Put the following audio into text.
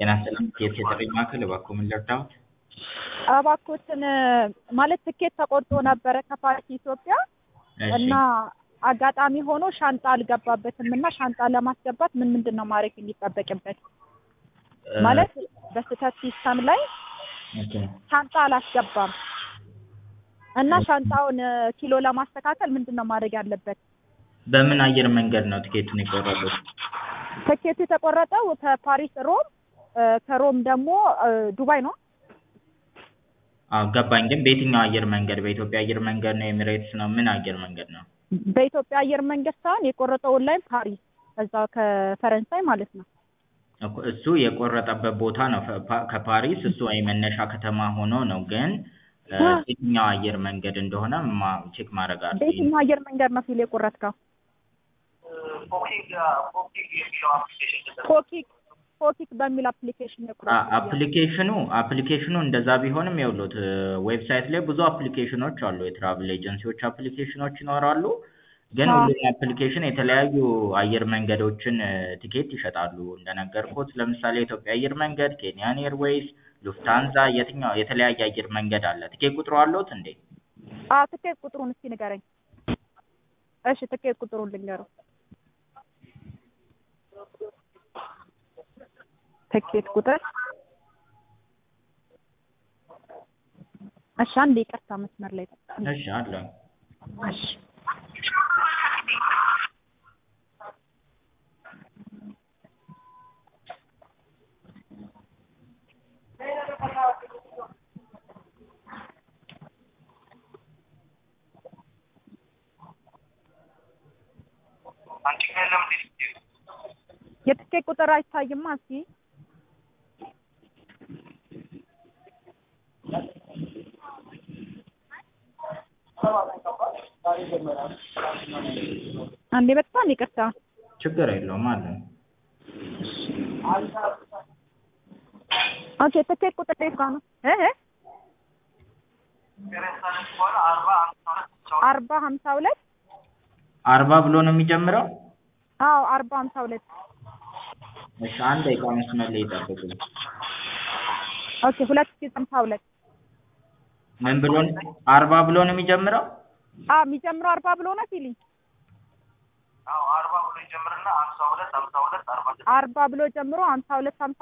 ጤና ይስጥልኝ የት የጥሪ ማዕከል እባክዎ ምን ልርዳዎት? እባክዎትን ማለት ትኬት ተቆርጦ ነበረ ከፓሪስ ኢትዮጵያ እሺ እና አጋጣሚ ሆኖ ሻንጣ አልገባበትም እና ሻንጣ ለማስገባት ምን ምንድን ነው ማድረግ የሚጠበቅበት? እ ማለት በስህተት ሲስተም ላይ ኦኬ ሻንጣ አላስገባም እና ሻንጣውን ኪሎ ለማስተካከል ምንድን ነው ማድረግ ያለበት? በምን አየር መንገድ ነው ትኬቱን የቆረጡት? ትኬቱ የተቆረጠው ከፓሪስ ሮም እ ከሮም ደግሞ እ ዱባይ ነው። አዎ ገባኝ ግን በየትኛው አየር መንገድ በኢትዮጵያ አየር መንገድ ነው ኤሚሬትስ ነው ምን አየር መንገድ ነው? በኢትዮጵያ አየር መንገድ ሳይሆን የቆረጠው ኦንላይን ፓሪስ እዛ ከፈረንሳይ ማለት ነው። እኮ እሱ የቆረጠበት ቦታ ነው ፈ ፓ ከፓሪስ እሱ የመነሻ ከተማ ሆኖ ነው ግን እ አ የትኛው አየር መንገድ እንደሆነ ማ ቼክ ማድረግ አለብኝ። በየትኛው አየር መንገድ ነው ፊል የቆረጥከው? ፎኪክ ፎኪክ በሚል አፕሊኬሽን አ የቆረጥኩት አፕሊኬሽኑ አፕሊኬሽኑ እንደዛ ቢሆንም ይኸውልዎት ዌብሳይት ላይ ብዙ አፕሊኬሽኖች አሉ የትራቭል ኤጀንሲዎች አፕሊኬሽኖች ይኖራሉ። ግን አዎ ሁሉም አፕሊኬሽን የተለያዩ አየር መንገዶችን ቲኬት ይሸጣሉ እንደነገርኩት ለምሳሌ የኢትዮጵያ አየር መንገድ፣ ኬንያን ኤርዌይስ፣ ሉፍታንዛ የትኛው የተለያየ አየር መንገድ አለ። ትኬት ቁጥሩ አለዎት እንዴ? አዎ ትኬት ቁጥሩን እስኪ ንገረኝ። እሺ ትኬት ቁጥሩን ልንገረው። ትኬት ቁጥር እሺ አንዴ ይቅርታ መስመር ላይ ጠብቀኝ። እሺ አለኝ። እሺ የትኬት ቁጥር አይታይማ እስኪ አንዴ በጣም ይቅርታ። ችግር የለውም አለኝ። ኦኬ ትኬት ቁጥር የት ጋር ነው? እ እ አርባ ሀምሳ ሁለት አርባ ብሎ ነው የሚጀምረው? አዎ አርባ ሀምሳ ሁለት እሺ አንድ ደቂቃ መስመር ላይ ይጠብቁኝ። ኦኬ ሁለት ሺህ ሀምሳ ሁለት ምን ብሎ ነው አርባ ብሎ ነው የሚጀምረው? አዎ የሚጀምረው አርባ ብሎ ነው ፊሊንግ አርባ ብሎ ጀምሮ ሀምሳ ሁለት ሀምሳ ሁለት አርባ ብሎ ጀምሮ ሀምሳ ሁለት ሀምሳ